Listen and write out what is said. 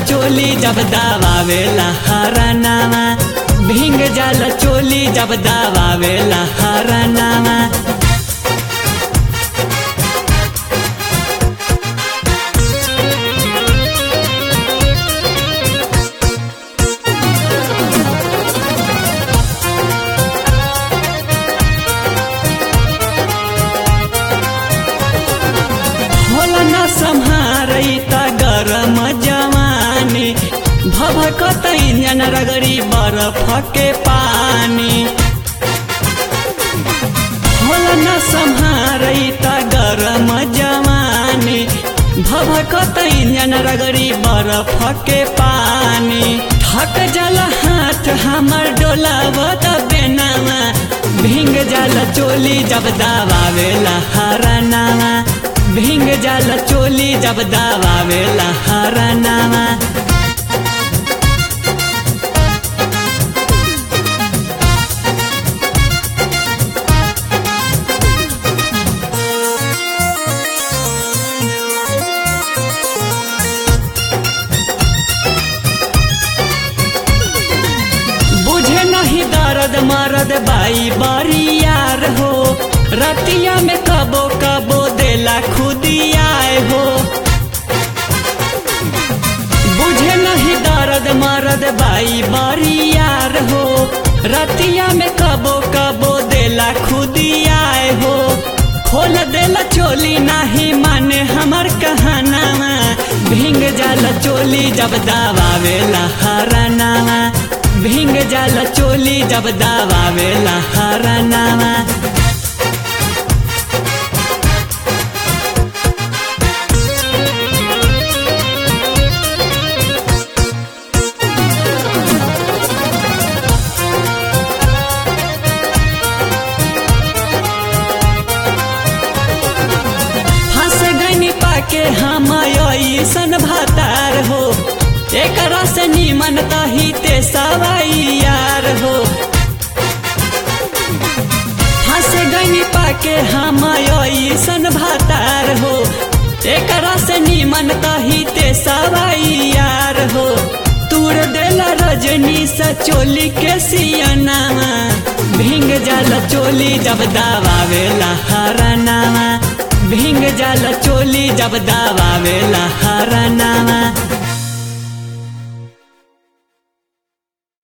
चोली जब दावावेला हरनामा भिंग जाला चोली जब दावावेला हरनामा होला न सम्हारै त गरम जवानी भभकतै न्यान रगडी बरफके पानी होला न सम्हारै त गरम जवानी भभकतै न्यान रगडी बरफके पानी थक जल हाथ हमर डोलाव त बेनामा भिंग जल चोली जब दावावेला हरनामा भिंग जल चोली जब दावावेला हरनामा बुझे नहीं दर्द मरद बाई बरियार हो रतिया में कबो कबो देला खुदियाए हो बुझे नहीं दर्द मरद बाई बरियार हो रतिया में कबो कबो देला खुदियाए हो खोल देला चोली नाही माने हमर कहानामा भिंग जाला चोली जब दावावेला हरनामा भिंग जाला चोली जब दावावेला हरनामा फंस गनी पाके हम ऐसन भातार हो एकरा से निमन तही ते सवाई यार हो फंस गनी पाके हम ऐसन भातार हो एकरा से निमन तही ते सवाई यार हो तूर देला रजनी सा चोली के सियनामा भिंग जाला चोली जब दावावेला हरनामा भिंग जाला चोली जब दावावेला